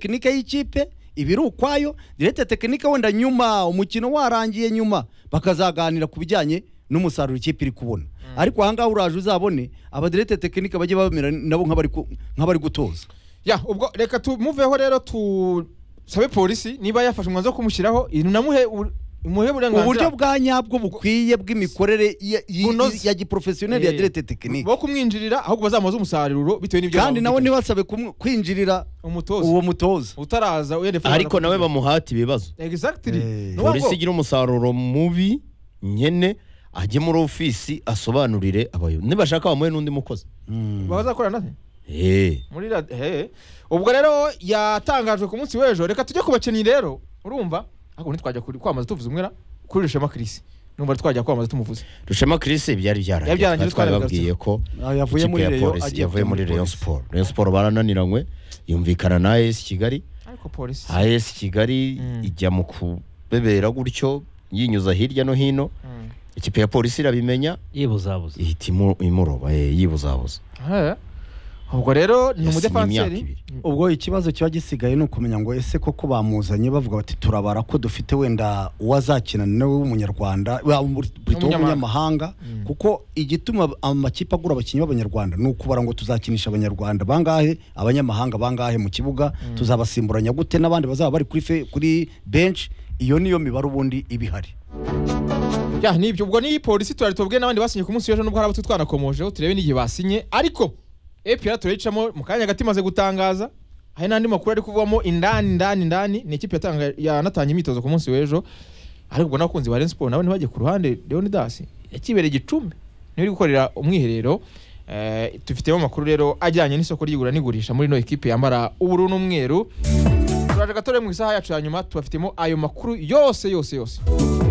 tekinike y'ikipe ibiri ukwayo direte tekinike wenda nyuma umukino warangiye nyuma bakazaganira ku bijyanye n'umusaruro ikipe iri kubona ariko ahangaha uraje uzabone abadirete tekinike bajye bamera nabo nk'abari ku- nk'abari gutoza ya ubwo reka tumuveho rero tusabe polisi niba yafashe umwanzuro wo kumushyiraho inamuhe ur- imuhe uburyo uburenganzira bwa nyabwo bukwiye bw'imikorere ya- ya- Bunoze. ya giporofesiyoneri ya Eh, direte tekinike bo kumwinjirira ahubwo bazamuze umusaruro bitewe n'ibyo kandi bamwumvikanye. nawe ntibasabe kumu- kwinjirira umutoza uwo mutoza utaraza uyerefa ariko nawe bamuhate ibibazo exactly Eh. Ni ukuvuga ngo- polisi igira umusaruro mubi nyene ajye muri ofisi asobanurire abayobozi nibashaka bamuhe n'undi mukozi bazakorana nte? Eh, muri rad- he ubwo rero yatangajwe ku munsi w'ejo reka tujye ku bakinnyi rero urumva ariko ntitwajya kuri- kwamaza tuvuze umwera kuri rushema kirisi numva twajya kwamaza tumuvuze rushema chris byari Byari byarangiye, byarangiye twari babwiye ko Ah, yavuye ikipe muri ya Rayon, Polisi- agiye yavuye kujya muri muri rayon Polisi. sport rayon sport barananiranywe yumvikana na as kigali ariko polisi as kigali Mm. ijya mu kubebera gutyo yinyuza hirya no hino Mm. ikipe ya polisi irabimenya yibuzabuza ihita imu- imuroba eh, yibuzabuza He. ubwo rero ni Yasinye umudefanseri imyaka ibiri. ubwo ikibazo kiba gisigaye ni ukumenya ngo ese koko bamuzanye bavuga bati turabara ko dufite wenda uwazakina nawe w'umunyarwanda wa- muri- burito W'umunyamahanga. w'umunyamahanga Mm. kuko igituma amakipe agura abakinnyi b'abanyarwanda ni ukubara ngo tuzakinisha abanyarwanda bangahe abanyamahanga bangahe mu kibuga tuzabasimburanya gute n'abandi bazaba bari kuri fe- kuri bench iyo niyo mibare ubundi iba ihari ya nibyo ubwo ni polisi turari tubwe n'abandi basinye ku munsi w'ejo nubwo hari abo twanakomojeho turebe n'igihe basinye ariko EPR turayicamo mu kanya gati imaze gutangaza hari n'andi makuru ari kuvamo indani indani indani ni ikipe yatanga- yanatanye imyitozo ku munsi w'ejo ariko ubwo n'abakunzi ba Rayon Sport nabo ntibajye ku ruhande Leonidas yakibereye igicumbi niwe uri gukorera umwiherero Eh, tubifitemo amakuru rero ajyanye n'isoko ry'igura n'igurisha muri ino ekipe yambara ubururu n'umweru turaje gatore mu isaha yacu ya nyuma tubafitemo ayo makuru yose yose yose